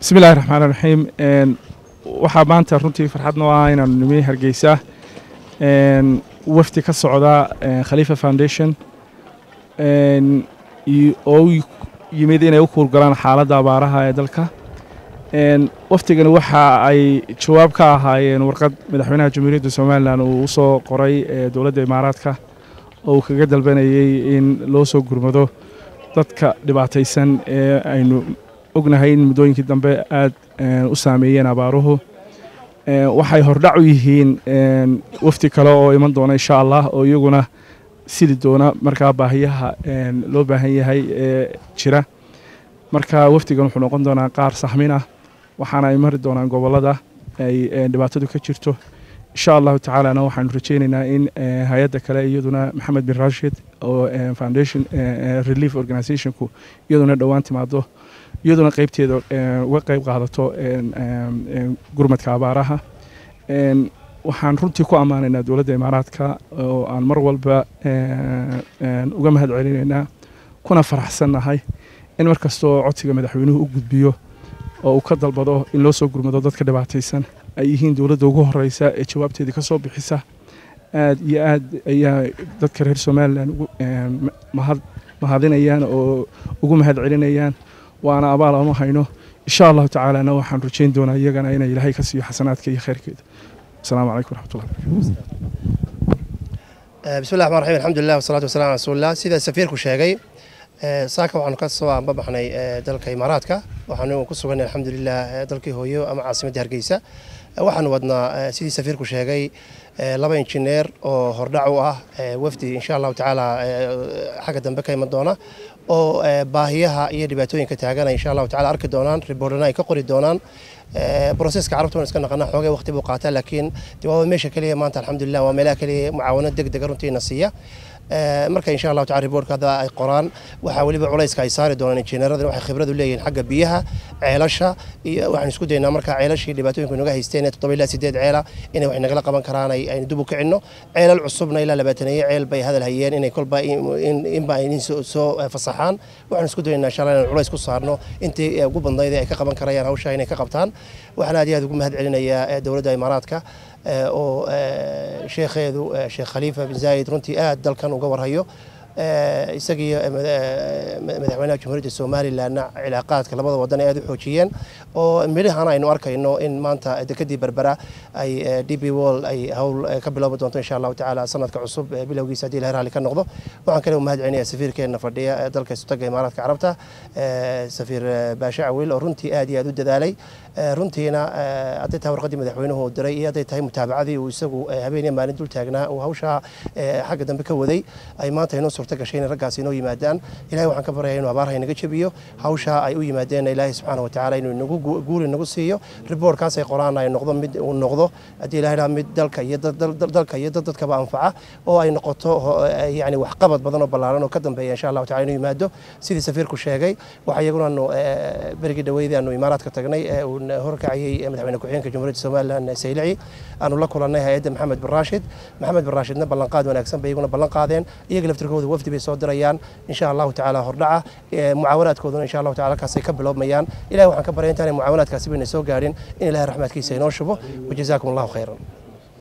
bismi illahi raxmaan raxiim waxaa maanta runtii farxad noo ah inaanu nimi hargeysa wafdi ka socda khaliifa foundation oo u yimid inay u kuurgalaan xaaladda abaaraha ee dalka wafdigani waxa ay jawaab ka ahaayeen warqad madaxweynaha jamhuuriyadda somalilan uu u soo qoray dowladda imaaraadka oo uu kaga dalbanayey in loo soo gurmado dadka dhibaataysan ee aynu ognahay in muddooyinkii dambe aad u saameeyeen abaaruhu waxay hordhac u yihiin wafdi kale oo iman doona insha allah oo iyaguna sidi doona markaa baahiyaha loo baahan yahay ee jira marka wafdigan wuxuu noqon doonaa qaar saxmin ah waxaana ay mari doonaan gobollada ay dhibaatadu ka jirto insha allahu tacaalana waxaanu rajeynaynaa in hay-adda kale iyaduna maxamed bin rashid oo foundation relief organizationku iyaduna dhowaan timaado iyaduna qeybteeda uga qeyb qaadato gurmadka abaaraha waxaan runtii ku ammaanaynaa dowladda imaaraadka oo aan mar walba uga mahad celinaynaa kuna faraxsannahay in mar kastoo codsiga madaxweynuhu u gudbiyo oo uu ka dalbado in loo soo gurmado dadka dhibaataysan ay yihiin dowladda ugu horeysa ee jawaabteedii ka soo bixisa aad iyo aad ayaa dadka reer somalilan mahadinayaan oo ugu mahad celinayaan waana abaal ama hayno insha allahu tacaalana waxaan rajeyn doonaa iyagana inay ilaahay ka siiyo xasanaadka iyo khayrkeeda asalaamu calaykum waraxmatullah bismi llahi raxmaan raxiim alxamdulilah wasalaatu wasalaam ala rasuulillah sida safiirku sheegay saaka waxaanu ka soo aanbabaxnay dalka imaaraadka waxaanu ku suganay alxamdulilah dalkii hooyo ama caasimadda hargeysa waxaanu wadnaa sidii safiirku sheegay laba injineer oo hordhac u ah wafdi insha allahu tacaala xagga dambe ka iman doona oo baahiyaha iyo dhibaatooyinka taagana insha allahu tacala arki doonaan riboorana ay ka qori doonaan broseska carabta waan iska naqanaa xoogay waqti buu qaataa laakiin waa meesha keliya maanta alxamdulilah waa meelaha keliya mucaawano deg dega runtiina siiya marka insha allahu tacala riboortka hadda ay qoraan waxaa weliba culayska ay saari doonaan injineeradan waxay khibrad u leeyihiin xagga biyaha ceelasha iyo waxaan isku daynaa marka ceelashii dhibaatooyinka inaga haysteen ee toddoba ilaa sideed ceela inay wax nagala qaban karaan aynu dib u kicinno ceelal cusubna ilaa labaataneeye ceel bay hadal hayeen inay kolba inba ay soo fasaxaan waxaan isku daynaa insha allah inaan culays ku saarno intii ugu badnayd ay ka qaban karayaan hawsha inay ka qabtaan waxaan aad iyo aad ugu mahad celinayaa dowladda imaaraadka oo sheekheedu sheekh khaliifa bin zaayid runtii aad dalkan uga warhayo isagii madaxweynaha jamhuuriyadda somalilanna cilaaqaadka labada wadan ay aad u xoojiyeen oo midhahana aynu arkayno in maanta dekadii berbera ay d b wall ay hawl ka biloobi doonto insha allahu tacaala sanadka cusub bilowgiisa haddii ilahay raalli ka noqdo waxaan kale u mahad celinaya safiirkeenna fadhiya dalka isutaga imaaraadka carabta safiir baashe cawil oo runtii aad iyo aad u dadaalay runtiina hadday tahay warqaddii madaxweynuhu diray iyo hadday tahay mutaabacadii uu isagu habeeniya maalin dul taagnaa uu hawshaa xagga dambe ka waday ay maanta inoo suurta gashay inay raggaasi inoo yimaadaan ilahay waxaan ka baryayaa inuu abaarha inaga jebiyo hawshaa ay u yimaadeen ilaahay subxaana wa tacaala inuu inagu guul inagu siiyo riboortkaas ay qoraan ay noqdo mid uu noqdo haddii ilahay dhaha mid dalka iyo dalka iyo dad dadkaba anfaca oo ay noqoto yani waxqabad badan oo ballaaran oo ka dambeeya insha allahu tacala inuu yimaado sidii safiirku sheegay waxa iyaguna aanu berigii dhaweydii aanu imaaraadka tagnay horkacayay madaxweyne ku-xigeenka jamhuuriyadda somalilan saylici aanu la kulannay hay-adda maxamed bin raashid maxamed bin raashidna ballanqaad wanaagsan bay iyaguna ballan qaadeen iyaga laftirkooda wafdi bay soo dirayaan insha allahu tacaala hordhaca mucaawanaadkooduna insha allahu tacala halkaasay ka bilowmayaan ilahi waxaan ka baryay intaanay mucaawanaadkaasi bayna soo gaadhin in ilahay raxmaadkiisa inoo shubo wajazaakum allahu khayran